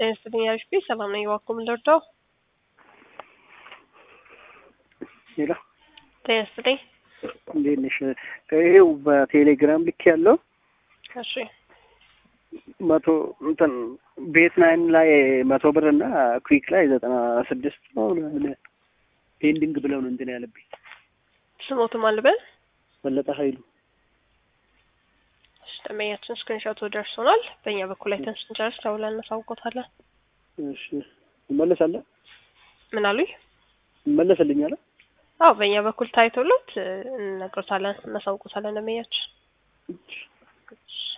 ጤና ይስጥልኝ አሪፍ ሰላም ነኝ። እባክዎ ምን ልርዳው? ሌላ ጤና ይስጥልኝ። እንዴት ነሽ? ይሄው በቴሌግራም ልክ ያለው እሺ መቶ እንትን ቤት ናይን ላይ መቶ ብር እና ኩዊክ ላይ ዘጠና ስድስት ነው ምናምን ፔንዲንግ ብለው ነው እንትን ያለብኝ። ስሞትም አልበል በለጠ ኃይሉ እሺ፣ ደንበኛችን ስክሪንሾቱ ደርሶናል። በእኛ በኩል አይተን ስንጨርስ ደውለን እናሳውቆታለን። እሺ እመለሳለ ምን አሉኝ? እመለስልኛለ አዎ በእኛ በኩል ታይቶሎት እነግሮታለን፣ እናሳውቆታለን ደንበኛችን